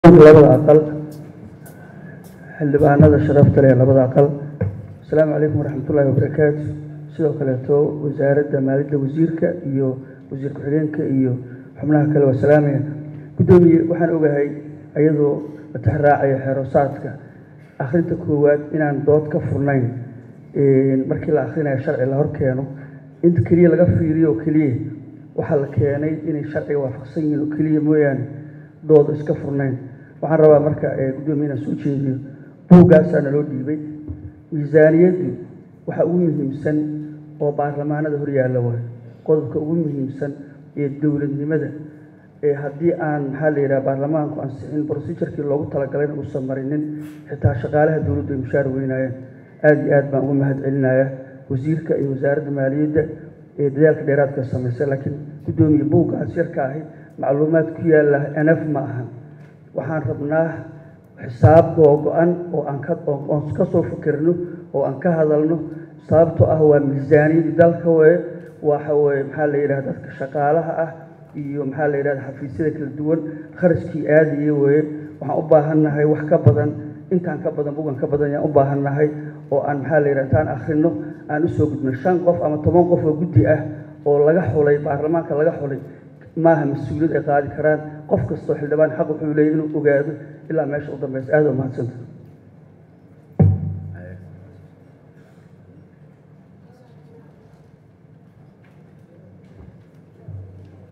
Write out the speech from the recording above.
labada aqal xildhibaanada sharafta leh labada aqal asalaamu calaykum waraxmatullaahi wabarakaatu sidoo kaleeto wasaaradda maaliyadda wasiirka iyo wasiir ku-xigeenka iyo xubnaha kale waa salaamaya guddoomiye waxaan ogahay iyadoo matixraacaya xeerosaadka akhrinta koowaad inaan dood ka furnayn markii la akhrinayo sharci la hor keeno inta keliya laga fiiriyo oo keliya waxaa la keenay inay sharciga waafaqsan yihiin oo keliya mooyaane dooda iska furnayn waxaan rabaa marka guddoomiye inaan soo jeediyo buuggaasaa naloo dhiibay miisaaniyaddu waxa ugu muhiimsan oo baarlamaanada horyaalla waay qodobka ugu muhiimsan ee dowladnimada ee haddii aan maxaa la yidhaha baarlamaanku ansixin procedurkii loogu talagalay uusan marinin xitaa shaqaalaha dowladdu ay mushaar weynaayeen aada iyo aad baan uga mahad celinaya wasiirka iyo wasaaradda maaliyadda ee dadaalka dheeraadka samaysay laakiin guddoomiye buuggaas yarka ahi macluumaad ku yaalla enaf ma ahan waxaan rabnaa xisaab googo-an oo aan ka oon ka soo fikirno oo aan ka hadalno sababtoo ah waa miisaaniyadii dalka weye waxa weye maxaa la yidhaha dadka shaqaalaha ah iyo maxaa la yidhahda xafiisyada kala duwan kharashkii aadaya weye waxaan u baahannahay wax ka badan intaan ka badan bugan ka badan ayaan u baahannahay oo aan maxaa la yidhaha intaan akhrino aan usoo gudno shan qof ama toban qof oo guddi ah oo laga xulay baarlamaanka laga xulay maaha mas-uuliyad ay qaadi karaan qof kastoo xildhibaan xaq wuxuu leeyahy inuu ogaado ilaa meesha u dambaysa aada u mahadsanta